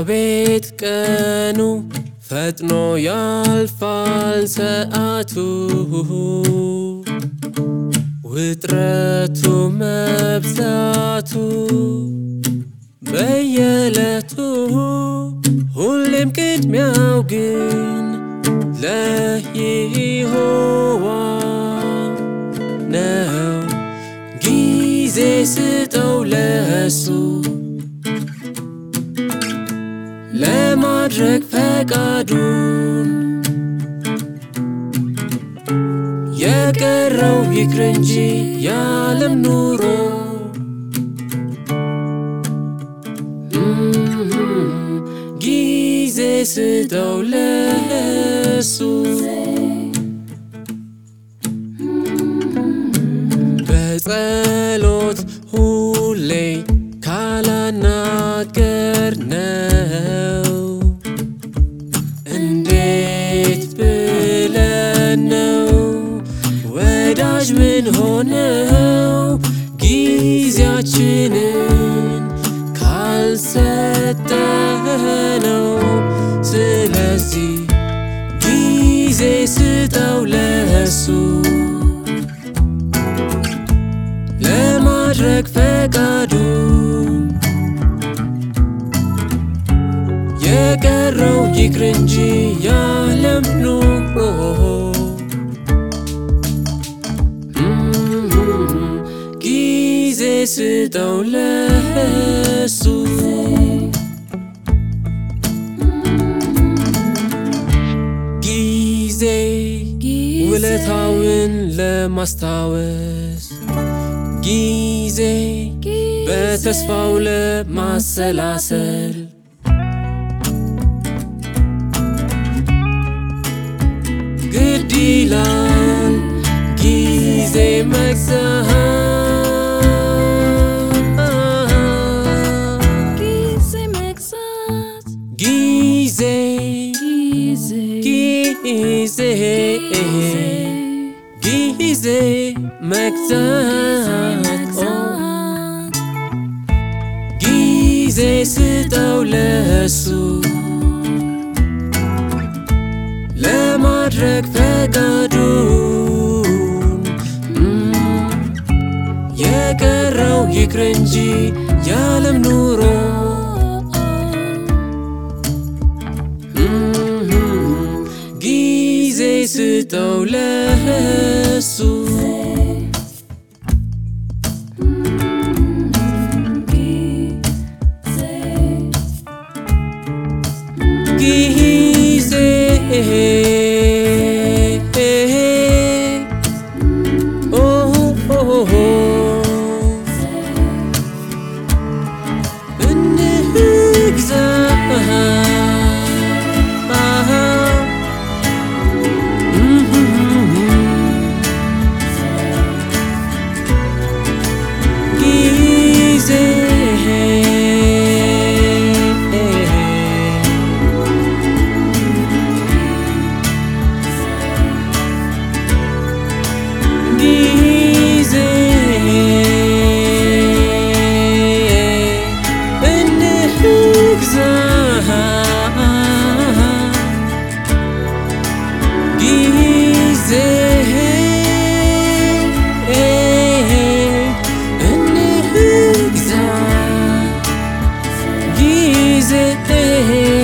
አቤት ቀኑ ፈጥኖ ያልፋል ሰዓቱ ውጥረቱ መብዛቱ በየዕለቱ ሁሌም ቅድሚያው ግን ለይሖዋ ነው። ጊዜ ስጠው ለሱ ለማድረግ ፈቃዱን የቀረው ይቅር እንጂ የዓለም ኑሮ ጊዜ ስጠው ለሱ በጸሎት ሁሌ ካላናገር ነው እንዴት ብለን ነው ወዳጅ ምን ሆነው ጊዜያችንን ካልሰጠነው ስለዚህ ጊዜ ስጠው ለሱ ለማድረግ ፈቃዱ የቀረው ይቅር እንጂ የዓለም ኑሮ ጊዜ ስጠው ለሱ ጊዜ ውለታውን ለማስታወስ ጊዜ በተስፋው ለማሰላሰል ግድ ይላል ጊዜ መግዛት ጊዜ መግዛት ጊዜ ጊዜ ጊዜ ጊዜ መግዛት ኦ ጊዜ ስጠው ለሱ ለማድረግ ፈቃዱን የቀረው ይቅር እንጂ የዓለም ኑሮ ጊዜ ስጠው ለሱ ጊዜ ኦ እንግዛ ጊዜ ጊዜ እንግዛ ጊዜ እንግዛ ጊዜ